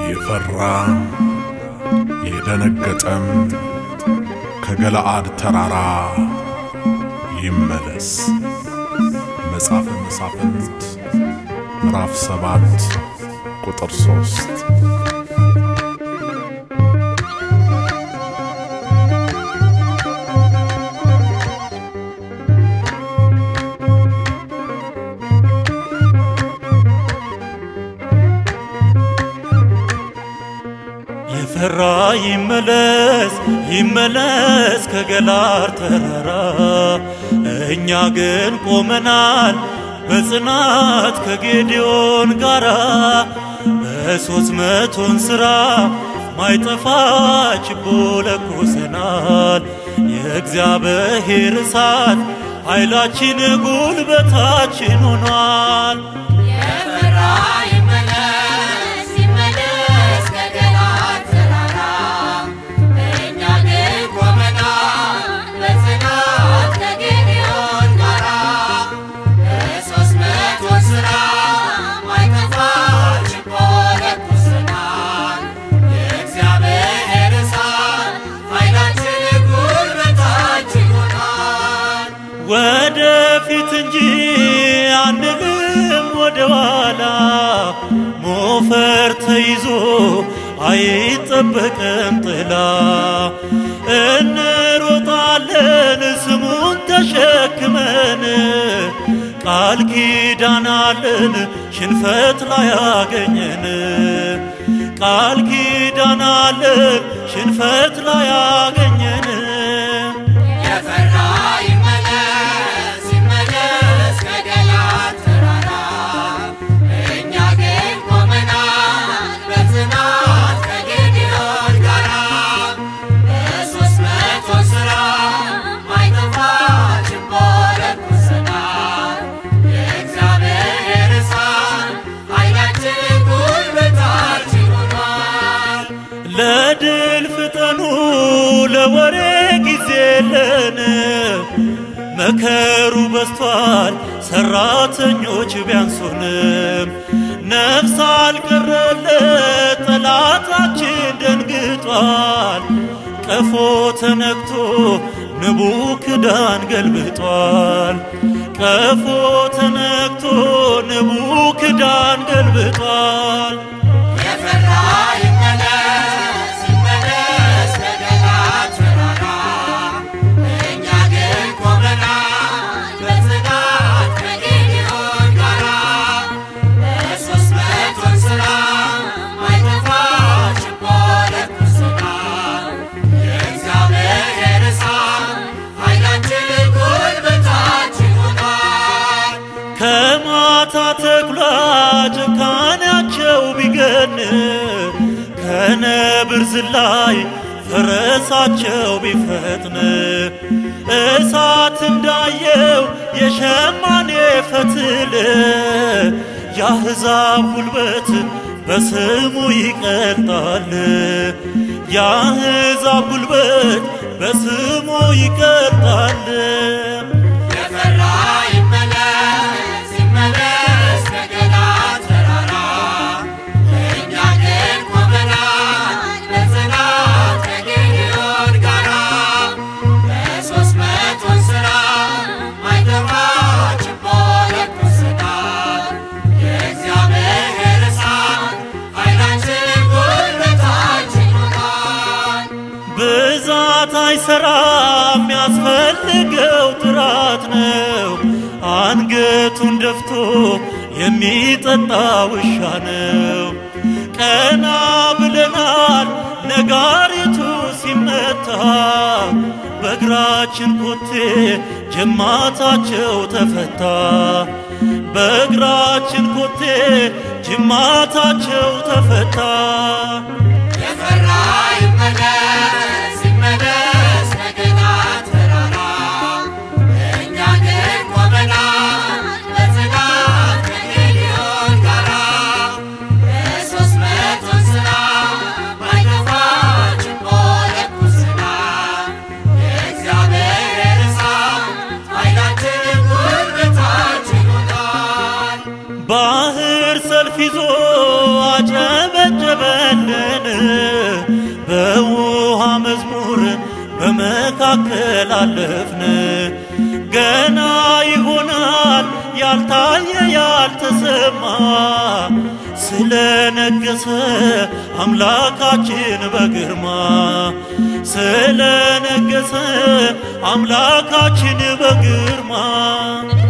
የፈራ የደነገጠም ከገለአድ ተራራ ይመለስ። መጽሐፈ መሳፍንት ምዕራፍ ሰባት ቁጥር ሶስት የፈራ ይመለስ ይመለስ ከገላር ተራራ። እኛ ግን ቆመናል በጽናት ከጌዲዮን ጋራ በሦስት መቶን ሥራ ማይጠፋ ችቦ ለኩሰናል። የእግዚአብሔር እሳት ኃይላችን ጉልበታችን ሆኗል። የፈራ ይመለስ ይመለስ ከገለዓድ ተራራ። እኛ ግን ቆመናል በጽናት ከጌዴዎን ጋራ። በሦስት መቶ ሥራ ማይጠፋ ችቦ ለኩሰናል። የእግዚአብሔር እሳት ኃይላችን ጉልበታችን ሆኗል። ወደፊት እንጂ አንልም ወደ ኋላ። ሞፈር ተይዞ አይጠበቅም ጥላ። እንሮጣለን ስሙን ተሸክመን ቃል ኪዳናለን ሽንፈት ላይ ያገኘን ቃል ኪዳናለን ሽንፈት ላይ ያገኘን የፈራ ይመለስ ይመለስ ከገለዓድ ተራራ። እኛ ግን ቆመናል በጽናት ከጌዴዎን ጋራ። በሦስት መቶ ሥራ ማይጠፋ ችቦ ለኩሰናል። የእግዚአብሔር እሳት ኃይላችን ጉልበታችን ሆኗል። ለድል ፍጠኑ ለወሬ ጊዜ የለን። መከሩ በዝቷል ሰራተኞች ቢያንሱንም ነፍስ አልቀረለት ጠላታችን ደንግጧል። ቀፎ ተነክቶ ንቡ ክዳን ገልብጧል። ቀፎ ተነክቶ ንቡ ክዳን ገልብጧል። የፈራ ይመለስ ይመለስ ከገለዓድ ተራራ። እኛ ግን ቆመናል በጽናት ከጌዴዎን ጋራ። በሦስት መቶን ሥራ ማይጠፋ ችቦ ለኩሰናል። የእግዚአብሔር እሳት ኃይላችን ጉልበታችን ሆኗል። ከማታ ተኩላ ጭካኔያቸው ቢገን ከነብር ዝላይ ፈረሳቸው ቢፈጥን እሳት እንዳየው የሸማኔ ፈትል የአሕዛብ ጉልበት በስሙ ይቀልጣል። የአሕዛብ ጉልበት በስሙ ይቀልጣል። የፈራ ይመለስ ይመለስ ከገለዓድ ተራራ። እኛ ግን ቆመናል በጽናት ከጌዴዎን ጋራ። በሦስት መቶን ሥራ ማይጠፋ ችቦ ለኩሰናል። የእግዚአብሔር እሳት ኃይላችን ጉልበታችን ሆኗል። ብዛት አይሰራም የሚያስፈልገው ጥራት ነው። አንገቱን ደፍቶ የሚጠጣ ውሻ ነው። ቀና ብለናል ነጋሪቱ ሲመታ በእግራችን ኮቴ ጅማታቸው ተፈታ። በእግራችን ኮቴ ጅማታቸው ተፈታ። የፈራ ይመለስ ይመለስ ከገለዓድ ተራራ። እኛ ግን ቆመናል በጽናት ከጌዴዎን ጋራ። በሦስት መቶን ሥራ ማይጠፋ ችቦ ለኩሰናል። የእግዚአብሔር እሳት ኃይላችን ጉልበታችን ሆኗል። ባህር ክብር ሰልፍ ይዞ አጨበጨበልን በውሃ መዝሙር በመካከል አለፍን። ገና ይሆናል ያልታየ ያልተሰማ ስለነገሰ አምላካችን በግርማ ስለነገሰ አምላካችን በግርማ